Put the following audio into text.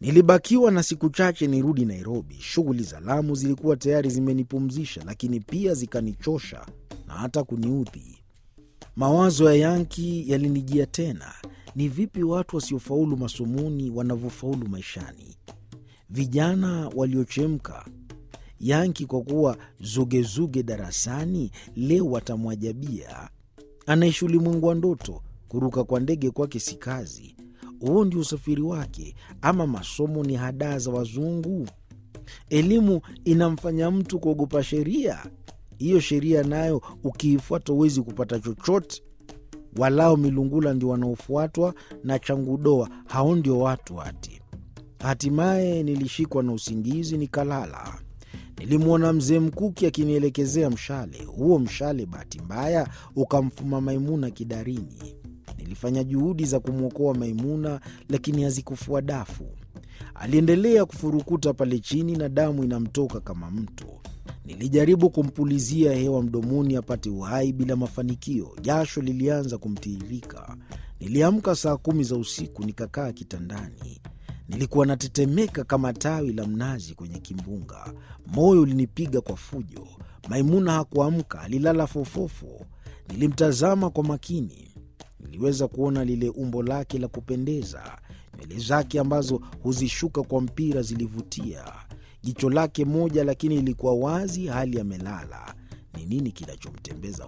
Nilibakiwa na siku chache nirudi Nairobi. Shughuli za Lamu zilikuwa tayari zimenipumzisha, lakini pia zikanichosha na hata kuniudhi. Mawazo ya Yanki yalinijia tena. Ni vipi watu wasiofaulu masomoni wanavyofaulu maishani? Vijana waliochemka. Yanki kwa kuwa zugezuge darasani, leo watamwajabia. Anaishi ulimwengu wa ndoto. Kuruka kwa ndege kwake si kazi. Huo ndio usafiri wake, ama masomo ni hadaa za wazungu? Elimu inamfanya mtu kuogopa sheria. Hiyo sheria nayo ukiifuata huwezi kupata chochote. Walao milungula ndio wanaofuatwa na changudoa, hao ndio watu ati. Hatimaye nilishikwa na usingizi nikalala. Nilimwona mzee Mkuki akinielekezea mshale. Huo mshale bahati mbaya ukamfuma Maimuna kidarini. Nilifanya juhudi za kumwokoa Maimuna, lakini hazikufua dafu. Aliendelea kufurukuta pale chini na damu inamtoka kama mto. Nilijaribu kumpulizia hewa mdomoni apate uhai bila mafanikio. Jasho lilianza kumtiririka. Niliamka saa kumi za usiku, nikakaa kitandani. Nilikuwa natetemeka kama tawi la mnazi kwenye kimbunga. Moyo ulinipiga kwa fujo. Maimuna hakuamka, alilala fofofo. Nilimtazama kwa makini. Niliweza kuona lile umbo lake la kupendeza. Nywele zake ambazo huzishuka kwa mpira zilivutia. Jicho lake moja lakini lilikuwa wazi, hali amelala. Ni nini kinachomtembeza